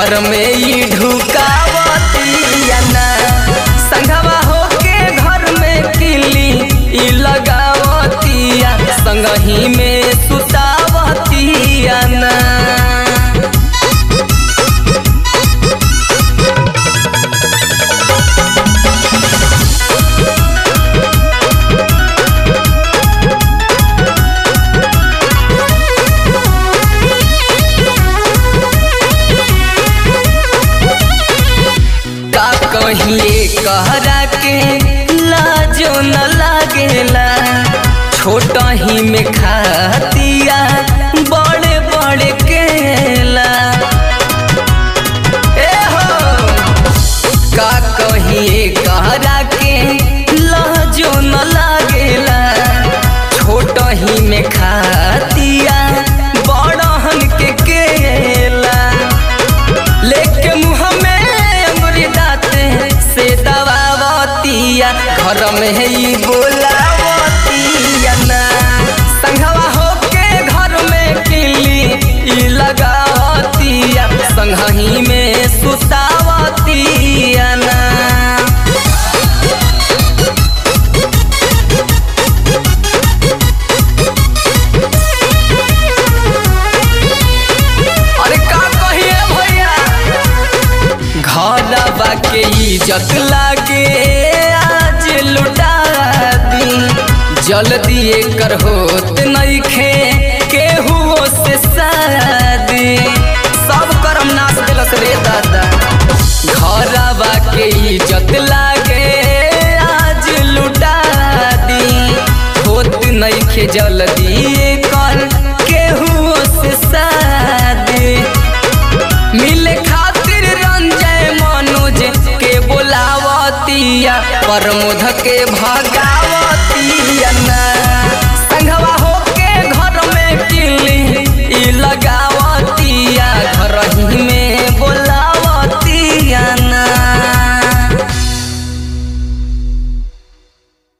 घर में ई ढुकावतिया ना संगवा होके घर में किली ई लगावतिया संगही में सुतावतिया ना का कहिए कहरा के लाजो न लागेला छोट ही में खातिया बड़े बड़े केला ए हो का कहिए कहरा के लाजो न लागेला छोट ही में खातिया बड़हन के केला लेके मुँह में अंगुरी दाते से दबावतिया घर में ही बोलावतिया ना संघवा होके घर में किली ई लगावतिया संघही में सुतावतिया ना अरे का कहिए भैया घरवा के इज्जत लागे आज लुटा दी जल्दी एकर होत नइखे केहू से शादी सब करम नाश दिलस रे दादा घरवा के इज्जत लागे आज लुटा दी होत नइखे जल्दी एकर केहू से शादी मिले खातिर रंजय मनोज के बोलावतिया प्रमोद के भगावतिया